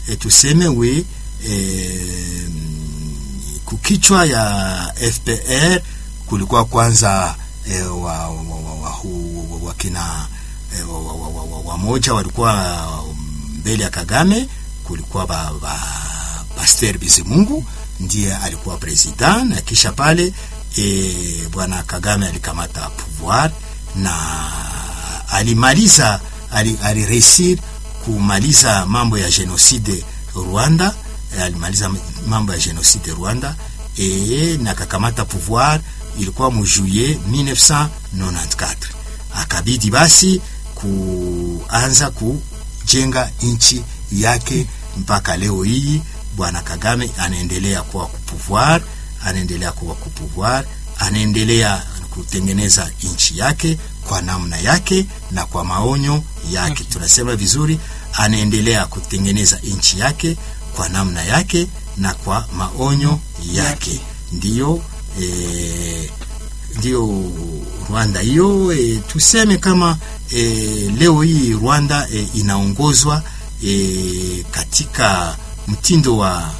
e, tuseme we e, kukichwa ya FPR kulikuwa kwanza e, wa, wa, wa, wa, wa, wakina e, wa, wa, wa, wa, wamoja walikuwa mbele ya Kagame, kulikuwa ba, ba, Pasteur Bizimungu ndiye alikuwa president, na kisha pale e, bwana Kagame alikamata pouvoir na alimaliza alireusir kumaliza mambo ya genocide Rwanda, alimaliza mambo ya genocide Rwanda e, na kakamata pouvoir ilikuwa mu juillet 1994 akabidi basi kuanza kujenga nchi yake mpaka leo hii bwana Kagame anaendelea kuwa kupouvoir, anaendelea kuwa kupouvoir, anaendelea kutengeneza nchi yake kwa namna yake na kwa maonyo yake. Okay. Tunasema vizuri, anaendelea kutengeneza nchi yake kwa namna yake na kwa maonyo yake. Ndiyo e, ndiyo Rwanda hiyo e, tuseme kama e, leo hii Rwanda e, inaongozwa e, katika mtindo wa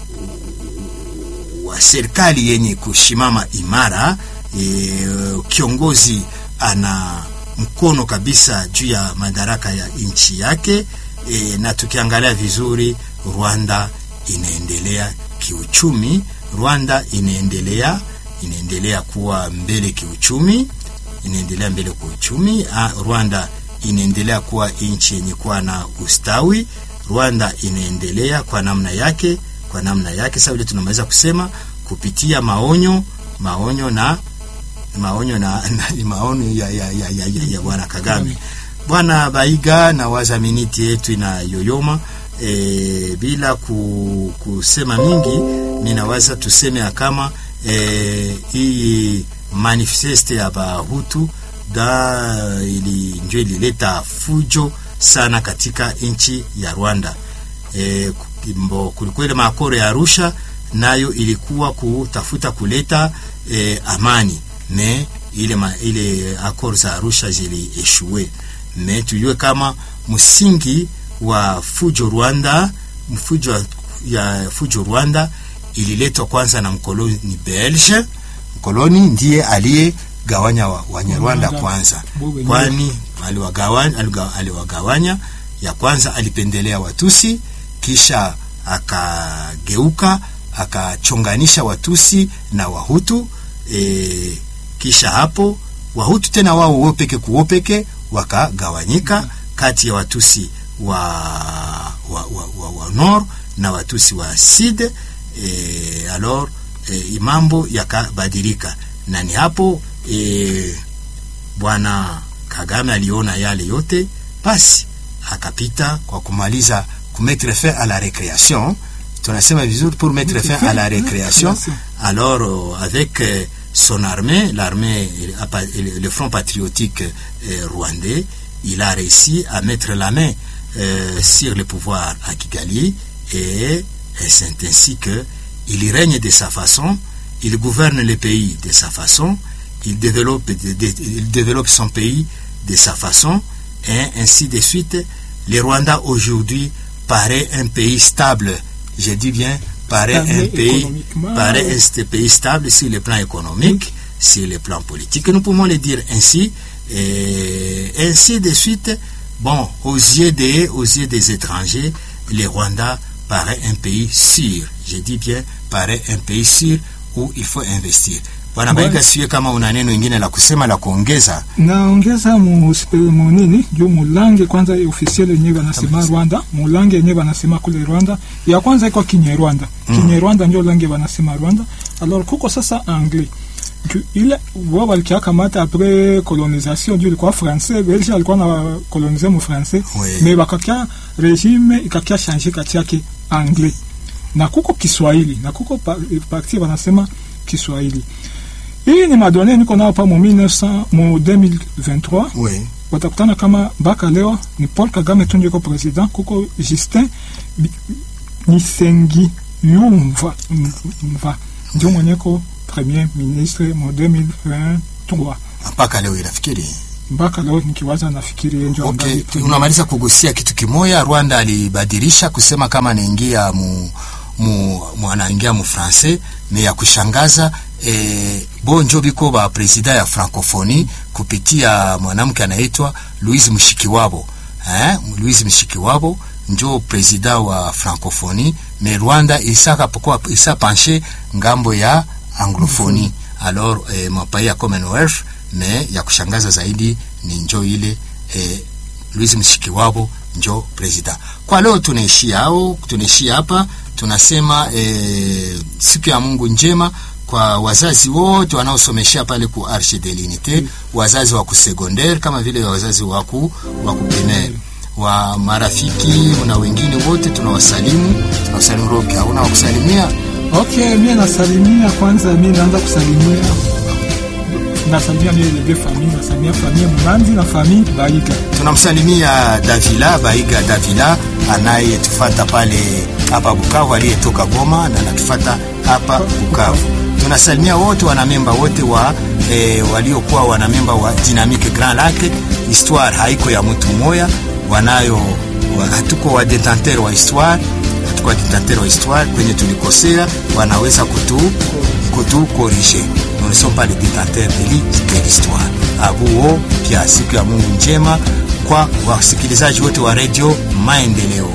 wa serikali yenye kushimama imara. E, kiongozi ana mkono kabisa juu ya madaraka ya nchi yake e, na tukiangalia vizuri Rwanda inaendelea kiuchumi. Rwanda inaendelea inaendelea kuwa mbele kiuchumi, inaendelea mbele kwa uchumi. Rwanda inaendelea kuwa nchi yenye kuwa na ustawi. Rwanda inaendelea kwa namna yake, kwa namna yake. Sasa vile tunaweza kusema kupitia maonyo maonyo na maonyo na, na maonyo ya, ya, ya, ya, ya, ya bwana Kagame. Bwana Baiga na waza miniti yetu ina yoyoma e, bila ku, kusema mingi, ninawaza tuseme kama e, hii manifeste ya Bahutu da ili ndio ilileta fujo sana katika nchi ya Rwanda. E, mbo kulikuwa ile maakoro ya Arusha nayo ilikuwa kutafuta kuleta e, amani me ile, ma, ile akor za Arusha zilieshue. Me tujue kama msingi wa fujo Rwanda, mfujo ya fujo Rwanda ililetwa kwanza na mkoloni Belge. Mkoloni ndiye aliyegawanya Wanyarwanda kwanza, kwani aliwagawanya, aliwagawanya. Ya kwanza alipendelea Watusi, kisha akageuka akachonganisha Watusi na Wahutu e, kisha hapo Wahutu tena wao wopeke kuwopeke wakagawanyika kati ya Watusi wa, wa, wa, wa, wa nord na Watusi wa sud e, alors e, mambo yakabadilika, na ni hapo e, bwana Kagame aliona yale yote, basi akapita kwa kumaliza kumettre fin à la récréation. Tunasema vizuri pour mettre fin à la récréation alors euh, avec euh, son armée, l'armée, le Front patriotique euh, rwandais, il a réussi à mettre la main euh, sur le pouvoir à Kigali et, et c'est ainsi que il règne de sa façon, il gouverne le pays de sa façon, il développe, de, de, il développe son pays de sa façon et ainsi de suite. Le Rwanda aujourd'hui paraît un pays stable, je dis bien paraît un pays, paraît un pays stable sur le plan économique, sur le plan politique. Nous pouvons le dire ainsi, et ainsi de suite. Bon, aux yeux des, aux yeux des étrangers, le Rwanda paraît un pays sûr. Je dis bien paraît un pays sûr où il faut investir. Bwana Baika, siwe kama una neno ingine la kusema la kuongeza. Naongeza mu nini juu mulange kwanza officiel yenyewe wanasema Rwanda, mulange yenyewe wanasema kule Rwanda. Ya kwanza iko Kinyarwanda. Mm. Kinyarwanda ndio lange wanasema Rwanda. Alors kuko sasa anglais. Ile wao walikia kamata après colonisation juu ilikuwa français, Belgique alikuwa na coloniser mu français. Oui. Mais bakakia regime ikakia changer kati yake anglais. Na kuko Kiswahili, na kuko parti wanasema Kiswahili. Hii ni madone niko nao pa mu 1900 mu 2023 Oui. watakutana kama mpaka leo ni Paul Kagame tu ndio president, kuko Justin Misengi Yumva mva ndio mwenyeko premier ministre mu 2023 Mpaka leo inafikiri mpaka leo nikiwaza nafikiri yeye ndio Okay, angali tu- unamaliza kugusia kitu kimoya. Rwanda alibadilisha kusema kama anaingia mu, mu, mu anaingia mu francais me ya kushangaza eh, bo njo biko ba presida ya francophonie kupitia mwanamke anaitwa Louise Mushikiwabo eh, Louise Mushikiwabo njo presida wa francophonie me Rwanda isaka pokuwa isa penche ngambo ya anglophonie alors eh, mapai ya commonwealth me ya kushangaza zaidi ni njo ile eh, Louise Mushikiwabo njo presida. Kwa leo tunaishia au tunaishia hapa, tunasema eh, siku ya Mungu njema kwa wazazi wote wanaosomeshea pale ku Arche de l'Unité, wazazi wa kusecondaire kama vile wazazi wa ku wa kuprimaire wa marafiki na wengine wote tunawasalimu, tunawasalimu Roki. Hauna wa kusalimia? Okay, mie nasalimia kwanza, mie naanza kusalimia nasalimia mie lege famille, nasalimia famille Mnanzi na famille Baiga. tunamsalimia Davila Baiga Davila anayetufata pale hapa Bukavu, aliyetoka Goma na anatufata hapa Bukavu. Tunasalimia wote wanamemba wote wa e, waliokuwa wanamemba wa Dynamique Grand Lac. Histoire haiko ya mtu mmoja, wanayo wa, hatuko wa detenteur wa histoire, hatuko wa detenteur wa histoire. Kwenye tulikosea wanaweza kutu kutu corriger. Nous ne sommes pas les détenteurs de li- de l'histoire. Abuo pia siku ya Mungu njema kwa wasikilizaji wote wa Radio Maendeleo.